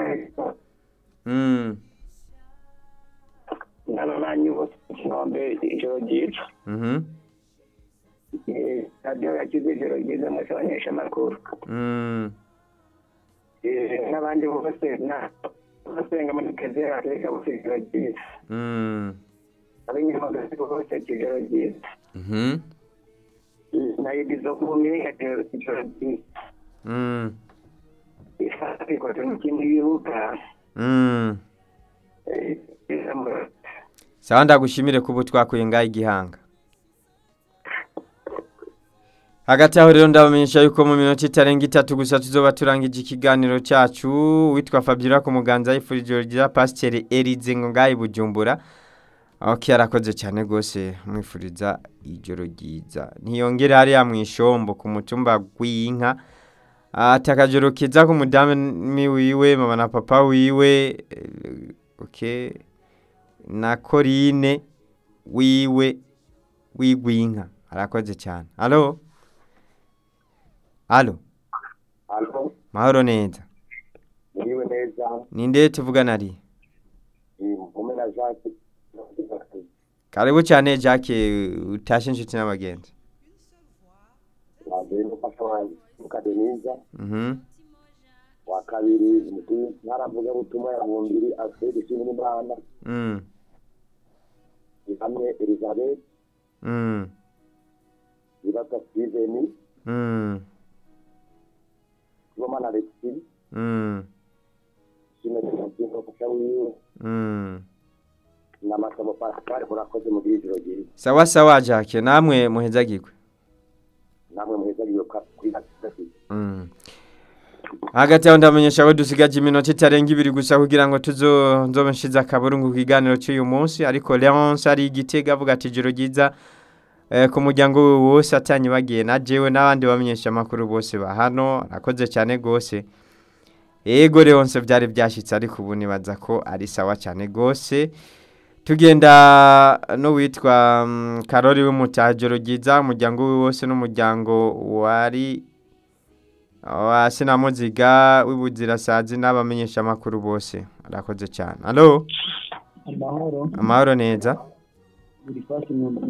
Mm. n'ababanyi bose ikinombe ijoro ryiza Mhm. Eh, radiyo yagize ijoro ryiza mwese abanyesha amakuru Mm. Eh, n'abandi bose na basenga muri kezera reka bose ijoro ryiza Mm. ab'inyamagazi bose ijoro ryiza Mhm. na idizo kumi ijoro ryiza Mm. isati kwa tunikindi bibuka Mm. Eh, ijambo- sawa ndagushimire kuba twakuye ngaho igihanga hagati aho rero ndabamenyesha yuko mu minota itarenga itatu gusa tuzoba turangije ikiganiro cyacu witwa fabiola ku muganza yifurije ijoro ryiza pasiteri erize ngo ngaho i bujumbura ok arakoze cyane rwose mwifuriza ijoro ryiza ntiyongere hariya mu ishombo ku mutumba w'inka ati akajoro keza ku mudamu wiwe mama na papa wiwe eh, ok na korine wiwe wigwinka arakoze cyane alo alo Alo, mahoro neza niwe neza ninde tuvugana ari mume na Jacques karibu cyane jacke utashe inshuti n'abagenzi wambere n'umufasha wanjye mukadeniza mhm wa kabiri ntaravuga butumwa ya bumbiri alfred ishimwe n'imana mm hamwe elizabeth mm ibata steven mm romana alexi mm ishimwe n'umufasha n'umufasha wiwe mm n'amasomo pascal murakoze mu bw'ijoro ryiza sawa sawa jacke namwe muhezagirwe namwe muheza giyoka kuri gatatu Mm. hagati aho ndamenyesha ko dusigaje iminota itarenga ibiri gusa kugira ngo tuzo nzobe nshize akaburungu ku kiganiro cy'uyu munsi ariko leonce ari igitega avuga ati ijoro ryiza eh, ku muryango we wose atanye bagiye na jewe n'abandi bamenyesha amakuru bose ba hano arakoze cyane rwose yego leonce byari byashyitse ariko ubu nibaza ko ari sawa cyane rwose tugenda n'uwitwa mm, karori w'umutajoro ryiza umuryango we wose n'umuryango wari wa sinamuziga w'ibuzirasazi n'abamenyesha amakuru bose arakoze cyane alo amahoro amahoro neza buri fasi mu